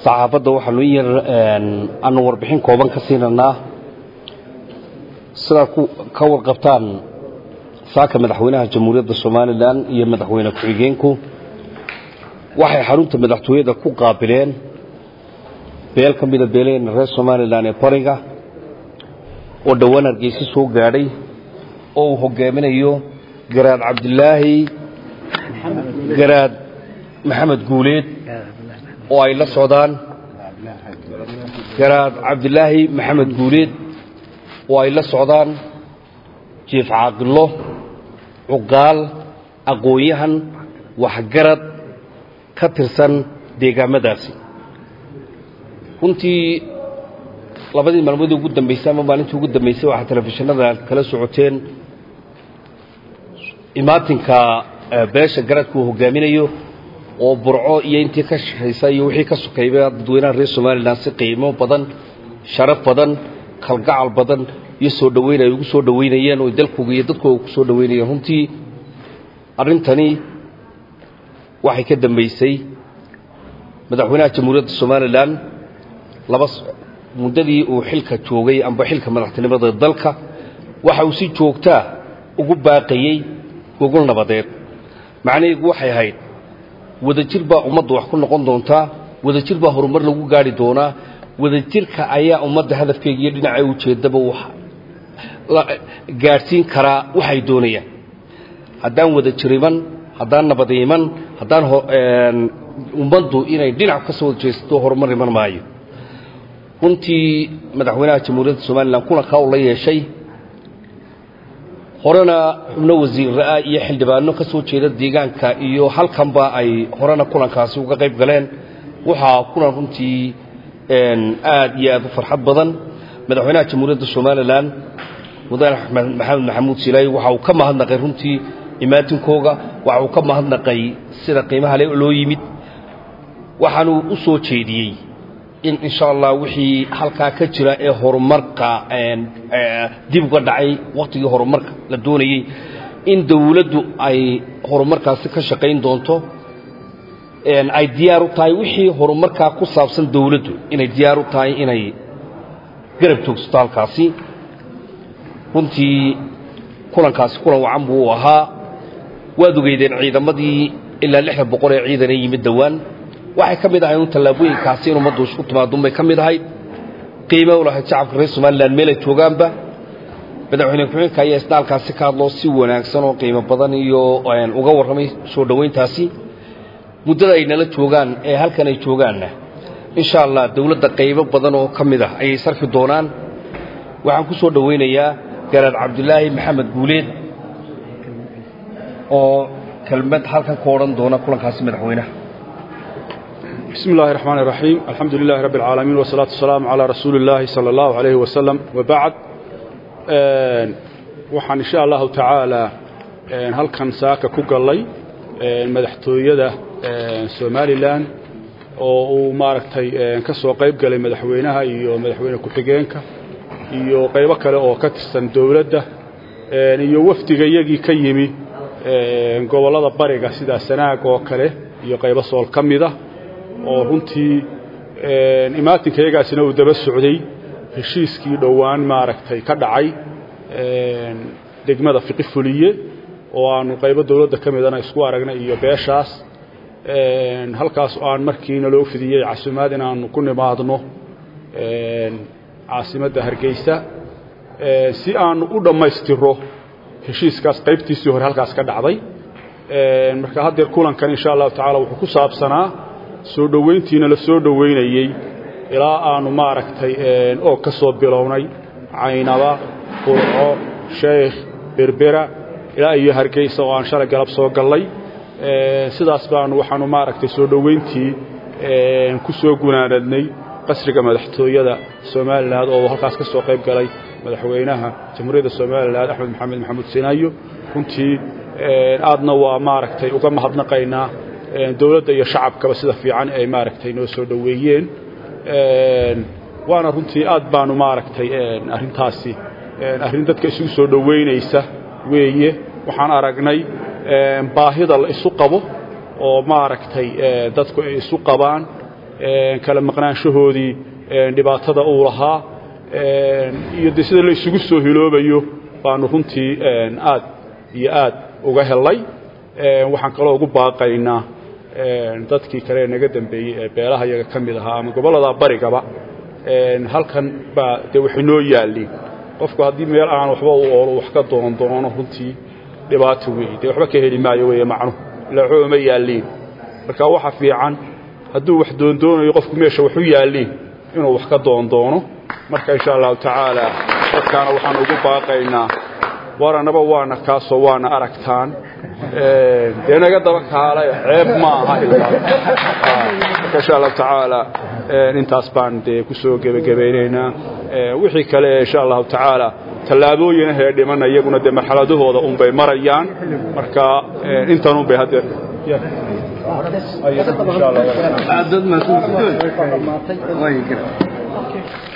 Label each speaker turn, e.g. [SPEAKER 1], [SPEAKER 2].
[SPEAKER 1] saxaafadda waxaanu in yar aanu warbixin kooban ka siinanaa sidaa ka warqabtaan saaka madaxweynaha jamhuuriyadda somalilan iyo madaxweyne ku-xigeenku waxay xarunta madaxtooyada ku qaabileen beel ka mida beelaheenna reer somalilan ee bariga oo dhowaan hargeysa soo gaadhay oo uu hogaaminayo garaad cabdilaahi garaad maxamed guuleed oo ay la socdaan garaad cabdilaahi maxamed guuleed oo ay la socdaan jiif caaqilo cuqaal aqoon-yahan waxgarad ka tirsan deegaamadaasi runtii labadii maalmoodii ugu dambaysay ama maalintii ugu dambaysay waxaa telefishinada kala socoteen imaatinka beesha garadka uu hogaaminayo oo burco iyo intii ka shaqaysa iyo wixii ka sokayba dadweynaha reer somalilan si qiimo badan sharaf badan kalgacal badan iyo soo dhoweyn ay ugu soo dhoweynayeen oo dalkooga iyo dadkooga ku soo dhoweynayeen runtii arrintani waxay ka dambaysay madaxweynaha jamhuuriyadda somalilan laba muddadii uu xilka joogay amba xilka madaxtinimada dalka waxa uu si joogtaa ugu baaqayey gogol nabadeed macnaheedu waxay ahayd wadajir baa ummadda wax ku noqon doontaa wadajir baa horumar lagu gaari doonaa wadajirka ayaa ummadda hadafkeega iyo dhinacay ujeeddaba gaadhsiin karaa waxay doonayaan haddaan wadajir iman haddaan nabad iman haddaan ummaddu inay dhinac ka soo wada jeesato horumar iman maayo runtii madaxweynaha jamhuuriyadda somalilan kulankaa uu la yeeshay horena xubno wasiirra-ah iyo xildhibaano ka soo jeeda deegaanka iyo halkanba ay horena kulankaasi uga qayb galeen waxaa kulan runtii aad iyo aad u farxad badan madaxweynaha jamhuuriyadda somalilan mudane maxamed maxamuud silaayi waxa uu ka mahadnaqay runtii imaatinkooga waxa uu ka mahadnaqay sida qiimaha le loo yimid waxaanu u soo jeediyey in insha allah wixii halkaa ka jira ee horumarka dib uga dhacay wakhtigii horumarka la doonayey in dawladdu ay horumarkaasi ka shaqayn doonto ay diyaar u tahay wixii horumarkaa ku saabsan dawladdu inay diyaar u tahay inay garab joogsato halkaasi runtii kulankaasi kulan wacan buu u ahaa waad ogeydeen ciidamadii ilaa lixda boqol ee ciidan ee yimid dhowaan waxay ka mid ahay un tallaabooyinkaasi in ummaddu isku timaadunbay ka mid ahayd qiime u lahayd shacabka reer somalilan meelay joogaanba madaxweyne ku-xigeenka ayaa isna halkaasi ka hadloo si wanaagsan oo qiimo badan iyo uga warramay soo dhoweyntaasi muddada ay nala joogaan ee halkan ay joogaanna insha allah dawladda qaybo badan oo ka mid ah ayay sarki doonaan waxaan ku soo dhowaynayaa garaad cabdilaahi maxamed guuleed oo kelmad halkan ka odhan doona kulankaasi madaxweynaha
[SPEAKER 2] بسم الله الرحمن الرحيم الحمد لله رب العالمين والصلاة والسلام على رسول الله صلى الله عليه وسلم وبعد waxaan insha allahu tacaala halkan saaka ku gallay madaxtooyada somalilan oo uu maaragtay ka soo qayb galay madaxweynaha iyo madaxweyne ku-xigeenka iyo qaybo kale oo ka tirsan dowladda iyo wafdiga iyagii ka yimi gobollada bariga sida sanaag oo kale iyo qaybo sool ka mida oo runtii imaatinka iyagaasina uu daba socday heshiiskii dhowaan maaragtay ka dhacay degmada fiqi fuliye oo aanu qaybo dowladda ka midana isku aragnay iyo beeshaas halkaas oo aan markiina loo fidiyey casumaad in aanu ku nimaadno caasimadda hargeysa si aanu u dhammaystiro heshiiskaas qaybtiisii hore halkaas ka dhacday marka haddeer kulankan insha allahu tacala wuxuu ku saabsanaa soo dhoweyntiina la soo dhoweynayey ilaa aanu maaragtay oog ka soo bilownay caynaba qurco sheekh berbera ilaa iyo hargeysa oo aan shalay galab soo gallay sidaas baanu waxaanu maaragtay soo dhoweyntii ku soo gunaanadnay qasriga madaxtooyada somalilan oo halkaas ka soo qayb galay madaxweynaha jamhuuriyadda somalilan axmed maxamed maxamuud sinaayo runtii aadna waa maaragtay uga mahadnaqaynaa dowladda iyo shacabkaba sida fiican ay maaragtay noo soo dhoweeyeen waana runtii aad baanu maaragtay arrintaasi arrin dadka isugu soo dhoweynaysa weeye waxaan aragnay baahida la isu qabo oo maaragtay dadku ay isu qabaan kala maqnaanshahoodii dhibaatada uu lahaa iyo de sida la isugu soo hiloobayo baanu runtii aad iyo aad uga helay waxaan kaloo ugu baaqaynaa dadkii kale ee naga dambeeyey ee beelaha iyaga ka mid ahaa ama gobollada barigaba halkan baa dee waxay noo yaalliin qofku haddii meel aan waxba u oolo wax ka doon doono runtii dhibaato weeye dee waxba ka heli maayo weeye macnuhu ila waxba uma yaalliin marka waxa fiican hadduu wax doondoonayo qofku meesha waxu yaalliin inuu wax ka doon doono marka insha allahu tacaala dadkaana waxaan ugu baaqaynaa waranaba waana kaasoo waana aragtaan dee naga daba kaalay ceeb ma aha marka insha allahu tacaala intaas baan dee ku soo gebagabaynaynaa wixii kale insha allahu tacaala tallaabooyin ahee dhimana iyaguna dee marxaladahooda unbay marayaan marka intan unbay haddeer
[SPEAKER 3] dad maasuul